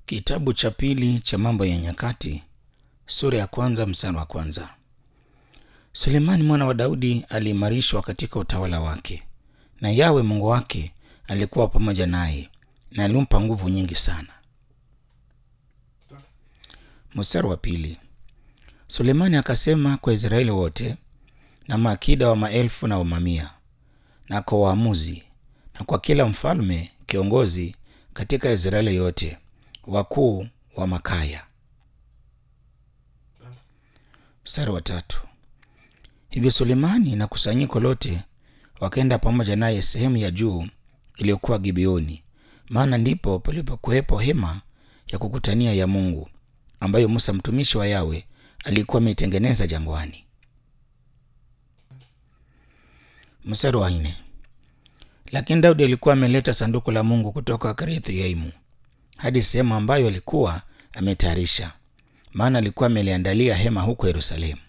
Kitabu cha pili cha Mambo ya Nyakati sura ya kwanza mstari wa kwanza. Sulemani mwana wa Daudi aliimarishwa katika utawala wake, na Yawe Mungu wake alikuwa pamoja naye na alimpa nguvu nyingi sana. Mstari wa pili. Sulemani akasema kwa Israeli wote na maakida wa maelfu na wa mamia na kwa waamuzi na kwa kila mfalme kiongozi katika Israeli yote, wakuu wa makaya. Mstari wa tatu. Hivyo Sulemani na kusanyiko lote wakaenda pamoja naye sehemu ya juu iliyokuwa Gibeoni, maana ndipo palipokuwepo hema ya kukutania ya Mungu ambayo Musa mtumishi wa Yawe alikuwa ameitengeneza jangwani. Mstari wa nne. Lakini Daudi alikuwa ameleta sanduku la Mungu kutoka Kiriath-Yeimu hadi sehemu ambayo alikuwa ametayarisha, maana alikuwa ameliandalia hema huko Yerusalemu.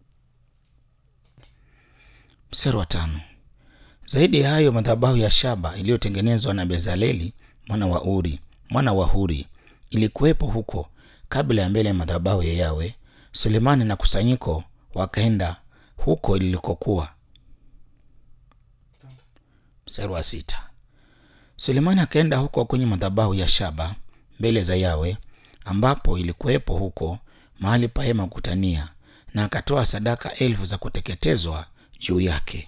Mstari wa tano. Zaidi ya hayo, madhabahu ya shaba iliyotengenezwa na Bezaleli mwana wa Uri mwana wa Huri ilikuwepo huko kabla ya mbele ya madhabahu ya Yawe. Sulemani na kusanyiko wakaenda huko ilikokuwa. Mstari wa sita. Sulemani akaenda huko kwenye madhabahu ya shaba mbele za Yawe ambapo ilikuwepo huko mahali pa hema kukutania, na akatoa sadaka elfu za kuteketezwa juu yake.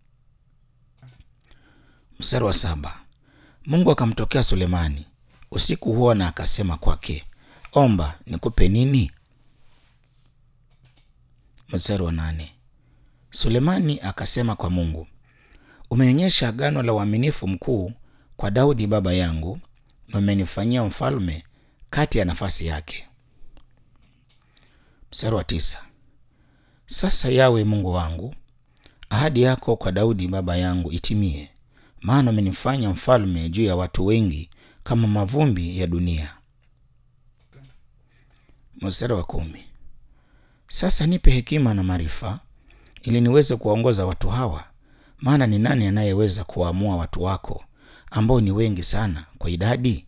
Mstari wa saba. Mungu akamtokea Sulemani usiku huo na akasema kwake, omba nikupe nini? Mstari wa nane. Sulemani akasema kwa Mungu, umeonyesha agano la uaminifu mkuu kwa Daudi baba yangu na umenifanyia mfalme kati ya nafasi yake. Mstari wa tisa. Sasa Yawe Mungu wangu, ahadi yako kwa Daudi baba yangu itimie, maana umenifanya mfalme juu ya watu wengi kama mavumbi ya dunia. Mstari wa kumi. Sasa nipe hekima na maarifa ili niweze kuwaongoza watu hawa, maana ni nani anayeweza kuwaamua watu wako ambao ni wengi sana kwa idadi?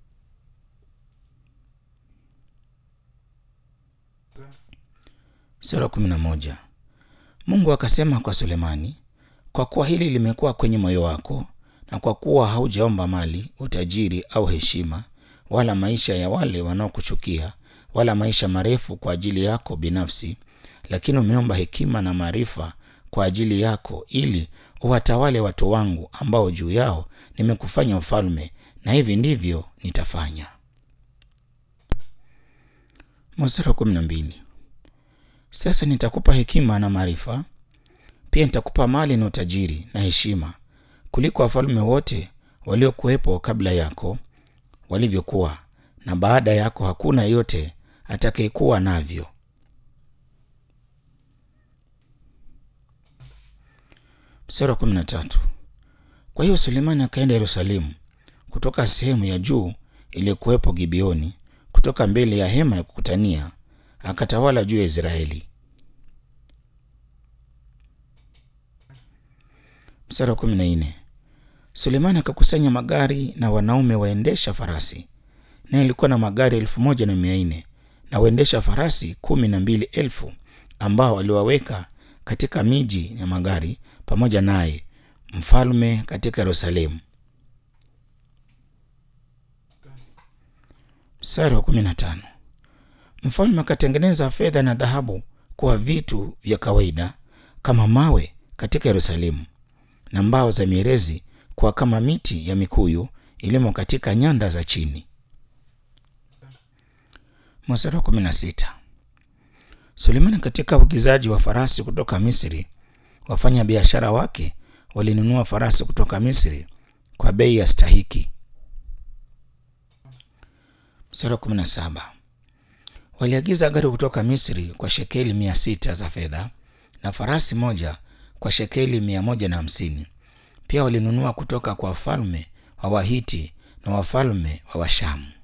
Sura kumi na moja. Mungu akasema kwa Sulemani, kwa kuwa hili limekuwa kwenye moyo wako na kwa kuwa haujaomba mali, utajiri au heshima, wala maisha ya wale wanaokuchukia, wala maisha marefu kwa ajili yako binafsi, lakini umeomba hekima na maarifa kwa ajili yako, ili uwatawale watu wangu ambao juu yao nimekufanya mfalme, na hivi ndivyo nitafanya. Mstari wa kumi na mbili. Sasa nitakupa hekima na maarifa, pia nitakupa mali na utajiri na heshima kuliko wafalme wote waliokuwepo kabla yako walivyokuwa, na baada yako hakuna yote atakayekuwa navyo. Mstari wa kumi na tatu. Kwa hiyo Sulemani akaenda Yerusalemu kutoka sehemu ya juu iliyokuwepo Gibeoni, kutoka mbele ya hema ya kukutania, akatawala juu ya Israeli. Mstari wa kumi na nne. Sulemani akakusanya magari na wanaume waendesha farasi, naye alikuwa na magari elfu moja na mia nne na waendesha farasi kumi na mbili elfu ambao aliwaweka katika miji ya magari pamoja naye mfalme katika Yerusalemu. Mstari wa kumi na tano. Mfalme akatengeneza fedha na dhahabu kuwa vitu vya kawaida kama mawe katika Yerusalemu, na mbao za mierezi kuwa kama miti ya mikuyu ilimo katika nyanda za chini. Mstari wa kumi na sita. Sulemani katika uagizaji wa farasi kutoka Misri, wafanya biashara wake walinunua farasi kutoka Misri kwa bei ya stahiki. Mstari wa kumi na saba. Waliagiza gari kutoka Misri kwa shekeli mia sita za fedha na farasi moja kwa shekeli mia moja na hamsini. Pia walinunua kutoka kwa wafalme wa Wahiti na wafalme wa Washamu.